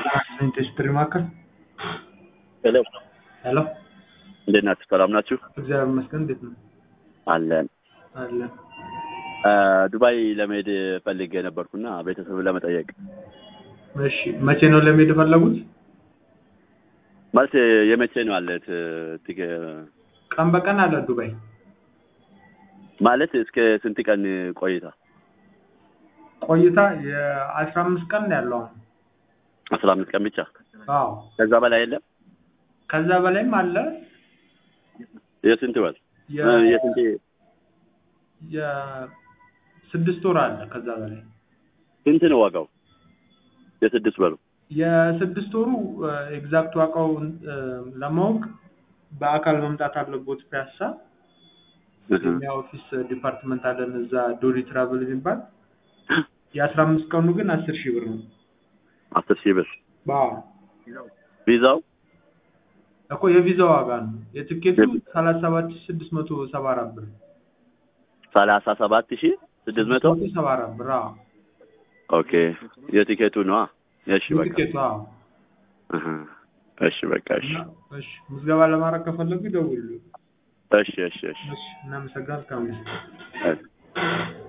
ኢንዱስትሪ ማዕከል ሄሎ ሄሎ፣ እንዴት ናችሁ? ሰላም ናችሁ? እግዚአብሔር ይመስገን። እንዴት ነው? አለን። አለን። ዱባይ ለመሄድ ፈልጌ ነበርኩና ቤተሰብ ለመጠየቅ እሺ፣ መቼ ነው ለመሄድ የፈለጉት? ማለት የመቼ ነው አለት ትገ ቀን በቀን አለ ዱባይ። ማለት እስከ ስንት ቀን ቆይታ? ቆይታ የአስራ አምስት ቀን ነው ያለው አሁን። አስራ አምስት ቀን ብቻ? አዎ፣ ከዛ በላይ የለም? ከዛ በላይም አለ። የስንት ወር? የ- የስንት የስድስት ወር አለ ከዛ በላይ። ስንት ነው ዋጋው? የስድስት ወሩ የስድስት ወሩ ኤግዛክት ዋጋው እ፣ ለማወቅ በአካል መምጣት አለቦት ፒያሳ የኛ ኦፊስ ዲፓርትመንት አለን እዛ ዶሪ ትራቨል የሚባል የአስራ አምስት ቀኑ ግን አስር ሺህ ብር ነው። አስር ሺህ ብር አዎ ቪዛው እኮ የቪዛ ዋጋ ነው። የትኬቱ ሰላሳ ሰባት ሺህ ስድስት መቶ ሰባ አራት ብር ሰላሳ ሰባት ሺህ ስድስት መቶ ሰባ አራት ብር አዎ። ኦኬ የቲኬቱ ነዋ። እሺ በቃ የትኬቱ አዎ። እህ፣ እሺ በቃ እሺ እና እሺ ምዝገባ ለማድረግ ከፈለጉ ይደውሉ። እሺ እሺ እሺ እሺ እናመሰግናለን። እስካሁን እሺ